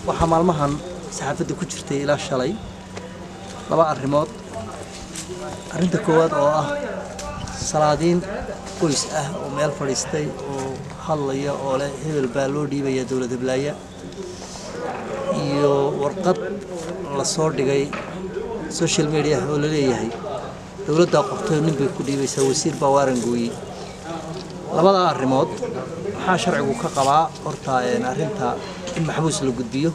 waxaa maalmahan saxaafadda ku jirtay ilaa shalay laba arrimood arrinta koowaad oo ah salaadiin qoys ah oo meel fadhiistay oo hadlaya oo leh hebel baa loo dhiibaya dowlad heblaaya iyo warqad la soo dhigay social media oo la leeyahay dowladdaa qortay nin bay ku dhiibaysaa wasiir baa waaran gooyey labadaa arrimood maxaa sharcigu ka qabaa horta arrinta in maxbuus la gudbiyo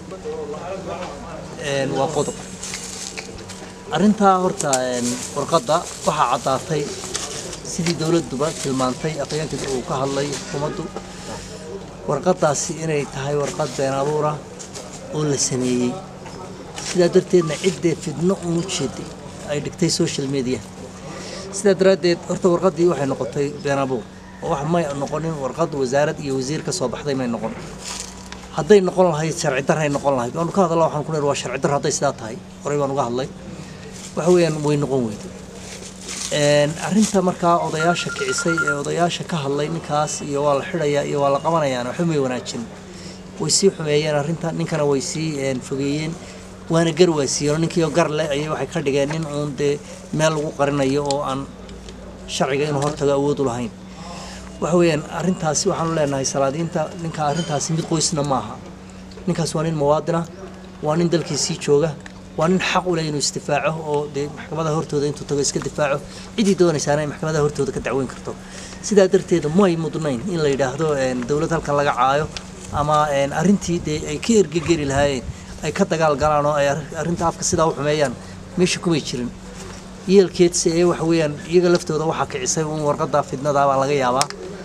waa qodob arrintaa horta warqadda waxaa caddaatay sidii dowladduba tilmaantay aqyaanka uu ka hadlay xukuumaddu warqaddaasi inay tahay warqad been abuura oo la sameeyey sidaa darteedna ciddee fidno uunu jeeday ay dhigtay social media sidaa daraaddeed horta warqaddii waxay noqotay been abuur oo wax may noqonin warqad wasaarad iyo wasiir ka soo baxday may noqon hadday noqon lahayd sharci darray noqon lahayd waanu ka hadalla waxaan ku leeyahay waa sharci dar hadday sidaa tahay horey baan uga hadlay waxa weeyaan way noqon weyday arrinta markaa odayaasha kicisay ee odayaasha ka hadlay ninkaas iyo waa la xidhayaa iyo waa la qabanayaan waxba may wanaajin way sii xumeeyeen arrinta ninkana way sii fogeeyeen waana gar waasiiyeen ninkiioo gar leh ayay waxay ka dhigeen nin uun dee meel lagu qarinayo oo aan sharciga inuu hortago awood u lahayn waxa weeyaan arrintaasi waxaanu leenahay salaadiinta ninka arrintaasi mid qoysna maaha ninkaas waa nin muwaadina waa nin dalkiisii jooga waa nin xaq u leh inuu isdifaaco oo dee maxkamadaha hortooda intuu tago iska difaaco ciddii doonaysaana ay maxkamadaha hortooda ka dacweyn karto sidaa darteeda may mudnayn in la yidhaahdo dowlad halkan laga caayo ama arrintii dee ay ka ergegeli lahaayeen ay ka dagaal galaan oo ay arrinta afka sidaa u xumeeyaan meesha kumay jirin yeelkeedse ee waxa weeyaan iyaga laftooda waxaa kicisay uun warqadda fidnada baa laga yaabaa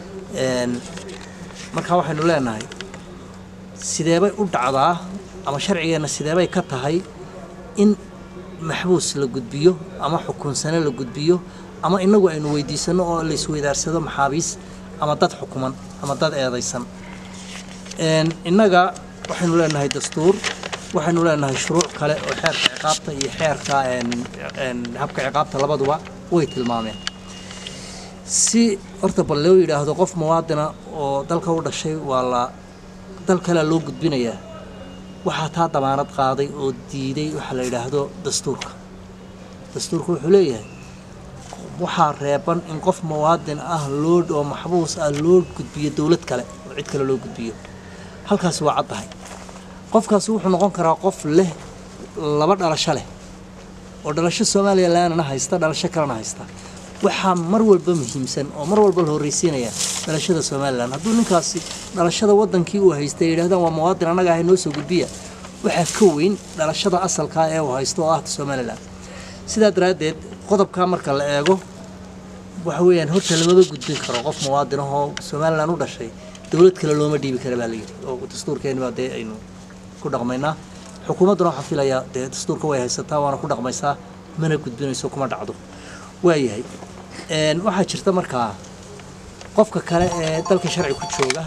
marka waxaynu leenahay sideebay u dhacdaa ama sharcigeenna sideebay ka tahay in maxbuus la gudbiyo ama xukunsane la gudbiyo ama inagu aynu weydiisano oo la isweydaarsado maxaabiis ama dad xukuman ama dad eedaysan innaga waxaynu leenahay dastuur waxaynu leenahay shuruuc kale oo xeerka ciqaabta iyo xeerka habka ciqaabta labaduba way tilmaameen si horta bal loo yidhaahdo qof muwaadina oo dalka u dhashay waa la dal kalea loo gudbinayaa waxaa taa damaanad qaaday oo diiday waxaa la yidhaahdo dastuurka dastuurka wuxuu leeyahay waxaa reeban in qof muwaadin ah loo oo maxbuus ah loo gudbiyo dowlad kale oo cid kale loo gudbiyo halkaasi waa caddahay qofkaasi wuxuu noqon karaa qof leh laba dhalasho leh oo dhalasho soomaaliya laanana haysta dhalasho kalena haysta waxaa mar walba muhiimsan oo mar walba la horreysiinaya dhalashada somalilan hadduu ninkaasi dhalashada wadankii uu haystay yidhahdaan waa muwaadin annaga ahay noo soo gudbiya waxaa ka weyn dhalashada asalkaa ee uu haysto oo ahta somalilan sidaa daraaddeed qodobkaa marka la eego waxa weeyaan horta lamaba gudbin karo qof muwaadin ahoo somalilan u dhashay dowlad kale looma dhiibi kara baa layidhi oo dastuurkeenibaa dee aynu ku dhaqmaynaa xukuumadduna waxaan filayaa dee dastuurka way haysataa waana ku dhaqmaysaa mana gudbinayso kuma dhacdo waayahay waxaa jirta markaa qofka kale ee dalka sharci ku jooga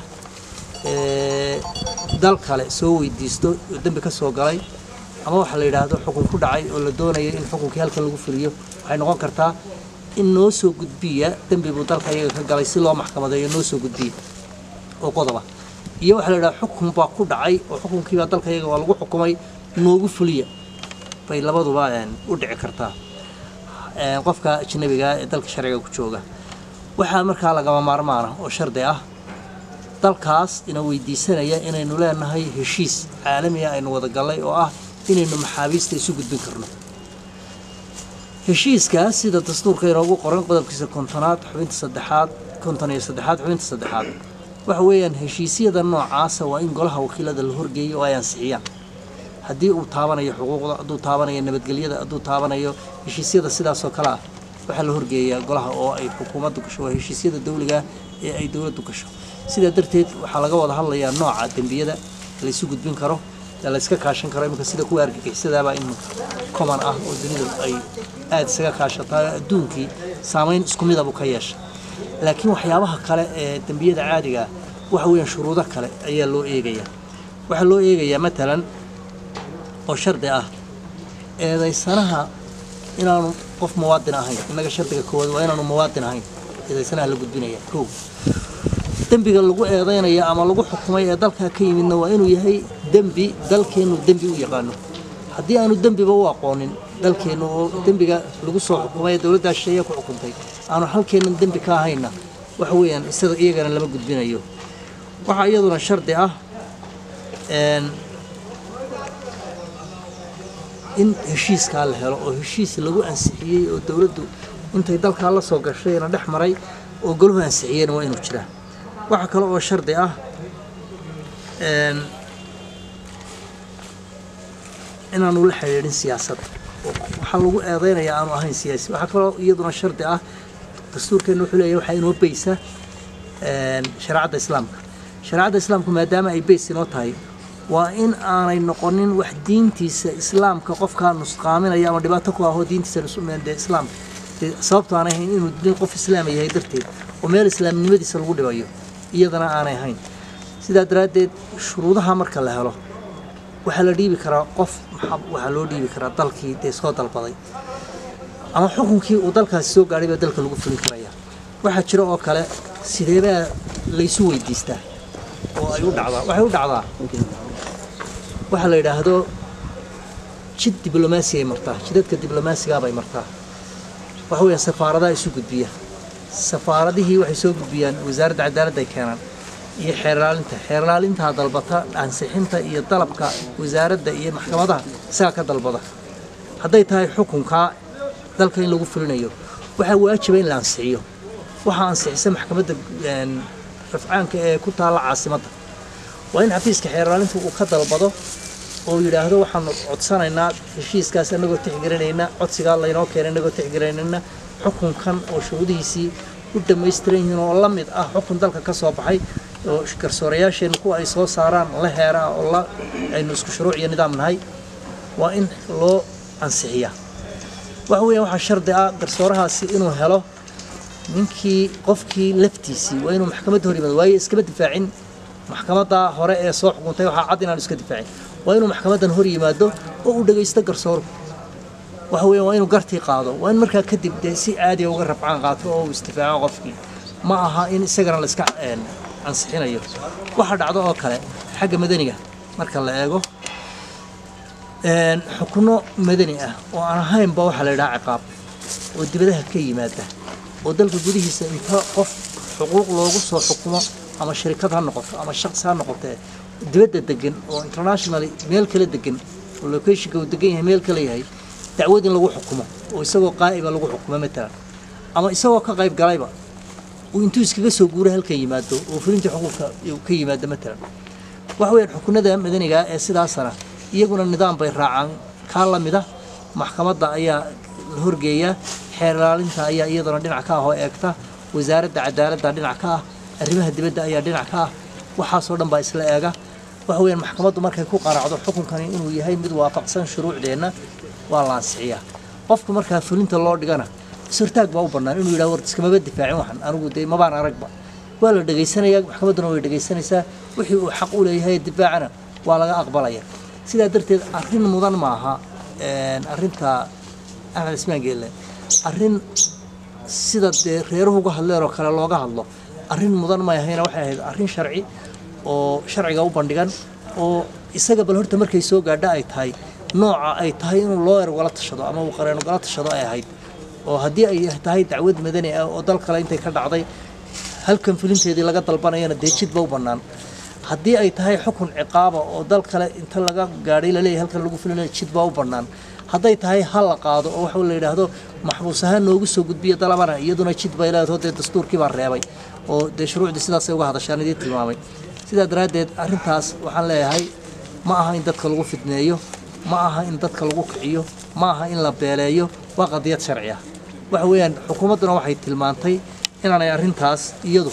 dal kale soo weydiisto oo dembi ka soo galay ama waxaa la yidhaahdo xukun ku dhacay oo la doonayo in xukunkii halkan lagu fuliyo waxay noqon kartaa in noo soo gudbiya dembi buu dalka iyaga ka galay si loo maxkamadeeyo noo soo gudbiya oo qodoba iyo waxaa la yidhahda xukun baa ku dhacay oo xukunkiibaa dalka iyaga waa lagu xukumay noogu fuliya bay labaduba u dhici kartaa qofka ajnabiga ee dalka sharciga ku jooga waxaa markaa lagama maarmaana oo shardi ah dalkaas ina weydiisanaya inaynu leenahay heshiis caalamiga aynu wada gallay oo ah inaynu maxaabiista isu gudbin karno heshiiskaas sida dastuurka inoogu qoran qodobkiisa kontonaad xubinta saddexaad konton iyo saddexaad xubinta saddexaad waxa weeyaan heshiisyada noocaasa waa in golaha wakiilada la horgeeyo oo ay ansixiyaan haddii uu taabanayo xuquuqda hadduu taabanayo nabadgelyada hadduu taabanayo heshiisyada sidaasoo kale ah waxaa la horgeeyaa golaha oo ay xukuumaddu gasho waa heshiisyada dawliga ee ay dowladdu gasho sidaa darteed waxaa laga wada hadlayaa nooca dembiyada laysu gudbin karo ee layska kaashan karo iminka sida kuwa argagixisadaabaa in common ah oo dunidu ay aada isaga kaashataa adduunkii saamayn isku midabu ka yeesha laakiin waxyaabaha kale ee dembiyada caadiga ah waxa weeyaan shuruudo kale ayaa loo eegayaa waxaa loo eegayaa matalan oo shardi ah eedaysanaha inaanu qof muwaadin ahayn innaga shardiga koowaad waa inaanu muwaadin ahayn eedaysanaha la gudbinaya kow dembiga lagu eedaynaya ama lagu xukumay ee dalkaa ka yimidna waa inuu yahay dembi dalkeennu dembi u yaqaano haddii aanu dembiba u aqoonin dalkeennu oo dembiga lagu soo xukumay ee dowladdaa shisheeye ku xukuntay aanu halkeennan dembi ka ahayna waxa weeyaan isada iyagana lama gudbinayo waxaa iyaduna shardi ah in heshiiskaa la helo oo heshiis lagu ansixiyey oo dowladdu intay dalkaa la soo gashayna dhex maray oo golahu ansixiyeyna waa inuu jiraa waxaa kale oo shardi ah inaanu la xidhiidhin siyaasadda waxaa lagu eedeynaya aanu ahayn siyaasi waxaa kaloo iyaduna shardi ah dastuurkeenna wuxuu leeyahay waxaa inoo beysa shareecadda islaamka shareecadda islaamku maadaama ay beys inoo tahay waa in aanay noqonin wax diintiisa islaamka qofkaa nusqaaminaya ama dhibaato ku ahoo diintiisa de islaamka dee sababto aanay ahayn inuu nin qof islaama yahay darteed oo meel islaamnimadiisa lagu dhibayo iyadana aanay ahayn sidaa daraaddeed shuruudaha marka la helo waxaa la dhiibi karaa qof waxaa loo dhiibi karaa dalkii dee soo dalbaday ama xukunkii uu dalkaasi soo gaadhay baa dalka lagu fulin karaya waxaa jira oo kale sideebaa laysu weydiistaa oo ay u dhacdaa waxay u dhacdaa waxaa la yidhaahdo jid diblomaasi ay martaa jidadka diblomaasigaabay martaa waxa weeyaan safaaradaha isu gudbiya safaaradihii waxay soo gudbiyaan wasaaradda cadaaladda ay keenaan iyo xeerlaalinta xeerlaalintaa dalbata ansixinta iyo dalabka wasaaradda iyo maxkamadaha isagaa ka dalbada hadday tahay xukunkaa dalka in lagu fulinayo waxaa waajiba in la ansixiyo waxaa ansixisa maxkamadda rafcaanka ee ku taalla caasimadda waa in xafiiska xeerlaalinta uu ka dalbado oo yidhaahdo waxaanu codsanaynaa heshiiskaas anagoo tixgelinayna codsigaa laynoo keenay anagoo tixgelinayna xukunkan oo shuruudihiisii u dhammaystiran yihiin oo la mid ah xukun dalka ka soo baxay oo garsoorayaasheenna kuwa ay soo saaraan la heeraa oo la aynu isku shuruuc iyo nidaam nahay waa in loo ansixiyaa waxa weeyaan waxaa shardi ah garsoorahaasi inuu helo ninkii qofkii laftiisii waa inuu maxkamadda hor yimaado waayo iskama difaacin maxkamadda hore ee soo xukuntay waxaa cad inaanu iska difaacin waa inuu maxkamaddan hor yimaado oo uu dhagaysto garsooruhu waxa weeyaan waa inuu gartii qaado waa in markaa kadib dee si caadiya uga rabcaan qaato oo uu isdifaaco qofkii ma aha in isagana la iska ansixinayo waxaa dhacdo oo kale xagga madaniga marka la eego xukuno madani ah oo aan ahaynba waxaa la yidhaha ciqaab oo dibadaha ka yimaada oo dalka gudihiisa inta qof xuquuq loogu soo xukumo ama shirikad ha noqoto ama shaqsi ha noqotee dibadda degan oo internationally meel kala degan oo locationka uu degan yahay meel kale yahay dacwad in lagu xukumo oo isagoo qaa'iba lagu xukumo matalan ama isagoo ka qayb galayba uu intuu iskaga soo guura halka yimaado oo fulintii xuquuqka ka yimaado matalan waxa weeyaan xukunada madaniga ee sidaasana iyaguna nidaam bay raacaan kaa la mida maxkamadda ayaa la horgeeyaa xeer ilaalinta ayaa iyaduna dhinac ka ah oo eegta wasaaradda cadaaladda dhinac ka ah arrimaha dibadda ayaa dhinac ka ah waxaasoo dhan baa isla eega waxa weeyaan maxkamaddu markay ku qanacdo xukunkani inuu yahay mid waafaqsan shuruucdeenna waa la ansixiyaa qofku markaa fulinta loo dhigana is-hortaag baa u bannaan inuu yidhaha war iskamaba difaacin waxan anigu dee mabaan aragba waa la dhegaysanayaa maxkamadduna way dhegaysanaysaa wixii uu xaq u leeyahay difaacana waa laga aqbalaya sidaa darteed arrin mudan maaha arrinta axmed ismaan geelle arrin sida dee reeruhu uga hadleen oo kale looga hadlo arrin mudan may ahayna waxay ahayd arrin sharci oo sharciga u bandhigan oo isaga bal horta markay soo gaadha ay tahay nooca ay tahay inuu looyer ugala tashado ama uu qareen ugala tashado ay ahayd oo haddii ay tahay dacwad madani ah oo dal kale intay ka dhacday halkan fulinteedii laga dalbanayana dee jidba u bannaan haddii ay tahay xukun ciqaaba oo dal kale inta laga gaadhay laleeyahay halkan lagu fulinayo jidba u bannaan hadday tahay ha la qaado oo waxa la yidhaahdo maxbuus ahaan noogu soo gudbiya dalabana iyaduna jid bay leedaho dee dastuurkii baa reebay oo dee shuruucdii sidaasay uga hadashaan idiin tilmaamay sidaa daraaddeed arrintaas waxaan leeyahay ma aha in dadka lagu fidneeyo ma aha in dadka lagu kiciyo ma aha in la beeleeyo waa qadiyad sharci ah waxa weeyaan xukuumadduna waxay tilmaantay inaanay arrintaas iyadu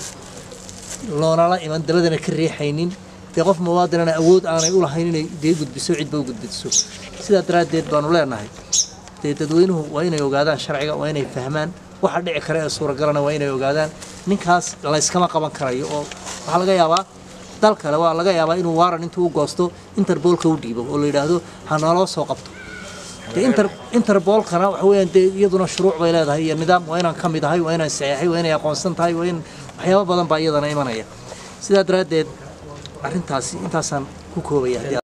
loonala iman dabadana ka riixaynin dee qof muwaadinana awood aanay u lahayn inay dee gudbiso cidba u gudbiso sidaa daraaddeed baanu leenahay dee dadweynuhu waa inay ogaadaan sharciga waa inay fahmaan waxa dhici kara ee suuragalana waa inay ogaadaan ninkaas layskama qaban karayo oo waxaa laga yaabaa dal kale waa laga yaabaa inuu waaran intuu u goosto interboolka u dhiibo oo la yidhaahdo ha naloo soo qabto dee inter interboolkana waxa weeyaan dee iyaduna shuruuc bay leedahay iyo nidaam waa inaan ka mid ahay waa inaan saxeexay waa inay aqoonsan tahay waa in waxyaabo badan baa iyadana imanaya sidaa daraaddeed arrintaasi intaasaan ku koobaya